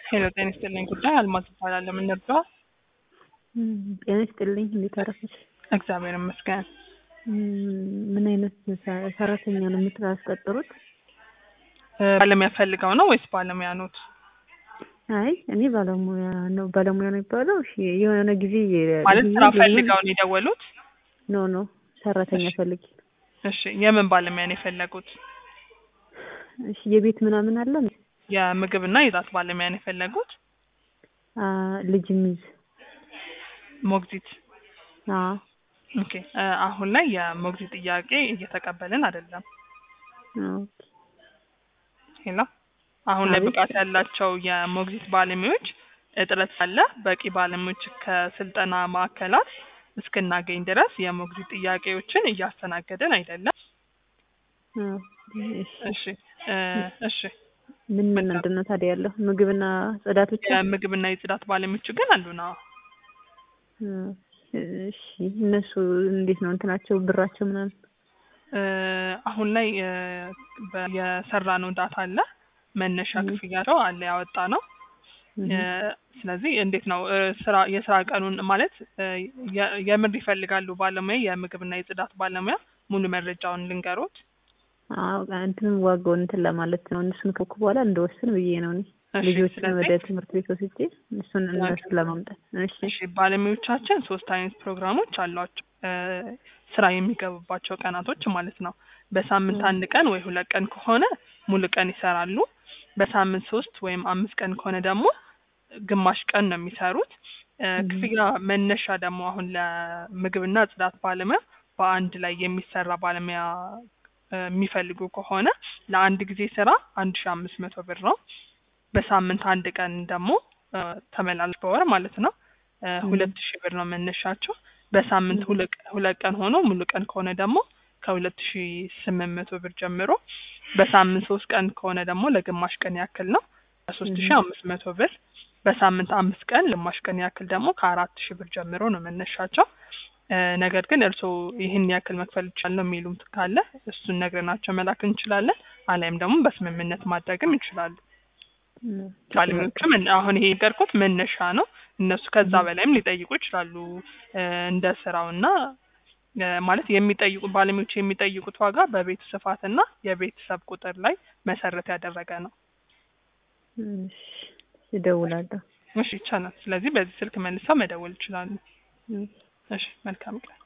ሄሎ ጤና ይስጥልኝ ጉዳይ አልማዝ እባላለሁ። ምን ነበር? ጤና ይስጥልኝ። እንዴት አረፈች? እግዚአብሔር ይመስገን። ምን አይነት ሰ- ሰራተኛ ነው የምታስቀጥሩት? እ፣ ባለሙያ ፈልገው ነው ወይስ ባለሙያ ኖት? አይ እኔ ባለሙያ ነው ባለሙያ ነው የሚባለው። እሺ የሆነ ጊዜ ማለት ጊዜ ስራ ጊዜ- ፈልገው ነው የደወሉት? ኖ ኖ ሰራተኛ እሺ። ፈልጊ። እሺ የምን ባለሙያ ነው የፈለጉት? እሺ የቤት ምናምን አለ የምግብና የጽዳት ባለሙያ ነው የፈለጉት? አ ልጅ ሚዝ ሞግዚት። አ ኦኬ እ፣ አሁን ላይ የሞግዚት ጥያቄ እየተቀበልን አይደለም። ኦኬ ሄሎ አሁን ላይ አቤት። ብቃት ያላቸው የሞግዚት ባለሙያዎች እጥረት አለ። በቂ ባለሙያዎች ከስልጠና ማዕከላት እስክናገኝ ድረስ የሞግዚት ጥያቄዎችን እያስተናገድን አይደለም። አ እሺ እሺ እ፣ እሺ ምን ምን ምንድን ነው ታዲያ ያለው ምግብና ጽዳት ብቻ? የምግብና የጽዳት ባለሙያዎች ግን አሉ ነው። እሺ እነሱ እንዴት ነው እንትናቸው ብራቸው ምናምን? እ፣ አሁን ላይ እ፣ በ- የሰራነው ዳታ አለ መነሻ ም። ክፍያቸው አለ ያወጣ ነው። እህ። እ፣ ስለዚህ እንዴት ነው እ፣ ስራ የስራ ቀኑን ማለት እ፣ የ- የምር ይፈልጋሉ ባለሙያ የምግብና የጽዳት ባለሙያ ሙሉ መረጃውን ልንገሮት። አዎ እንትን ዋጋውን እንትን ለማለት ነው። እነሱን ከኩ በኋላ እንደወስን ብዬ ነው እኔ እሺ፣ ልጆችን ስለዚህ ወደ ትምህርት ቤት ወስጄ እሱን እነሱን ለማምጣት። እሺ እሺ ባለሙያዎቻችን ሶስት አይነት ፕሮግራሞች አሏቸው እ፣ ስራ የሚገቡባቸው ቀናቶች ማለት ነው። በሳምንት ም። አንድ ቀን ወይ ሁለት ቀን ከሆነ ሙሉ ቀን ይሰራሉ። በሳምንት ሶስት ወይም አምስት ቀን ከሆነ ደግሞ ግማሽ ቀን ነው የሚሰሩት። እ፣ እህ። ክፍያ መነሻ ደግሞ አሁን ለምግብና ጽዳት ባለሙያ በአንድ ላይ የሚሰራ ባለሙያ እ፣ የሚፈልጉ ከሆነ ለአንድ ጊዜ ስራ አንድ ሺ አምስት መቶ ብር ነው። በሳምንት አንድ ቀን ደግሞ እ፣ ተመላልስ በወር ማለት ነው እ፣ እህ። ሁለት ሺህ ብር ነው መነሻቸው። በሳምንት እህ። ሁለት ሁለት ቀን ሆኖ ሙሉ ቀን ከሆነ ደግሞ ከሁለት ሺ ስምንት መቶ ብር ጀምሮ በሳምንት ሶስት ቀን ከሆነ ደግሞ ለግማሽ ቀን ያክል ነው ከሶስት ሺ እህ። አምስት መቶ ብር በሳምንት አምስት ቀን ግማሽ ቀን ያክል ደግሞ ከአራት ሺህ ብር ጀምሮ ነው መነሻቸው። እ፣ ነገር ግን እርስዎ ይህን ያክል መክፈል ይቻላል የሚሉት ካለ እሱን ነግረናቸው መላክ እንችላለን። አሊያም ደግሞ በስምምነት ማድረግም ይችላሉ። እህ። ባለሙያዎችም እን- አሁን ይሄ የነገርኩት መነሻ ነው። እነሱ ከዛ እህ። በላይም ሊጠይቁ ይችላሉ እ፣ እንደ ስራውና እ፣ ማለት የሚጠይቁ ባለሙያዎች የሚጠይቁት ዋጋ በቤት ስፋትና የቤተሰብ ቁጥር ላይ መሰረት ያደረገ ነው። እሺ እደውላለሁ። እሺ ይቻላል። ስለዚህ በዚህ ስልክ መልሰው መደወል ይችላሉ። እህ። እሺ መልካም ቀን።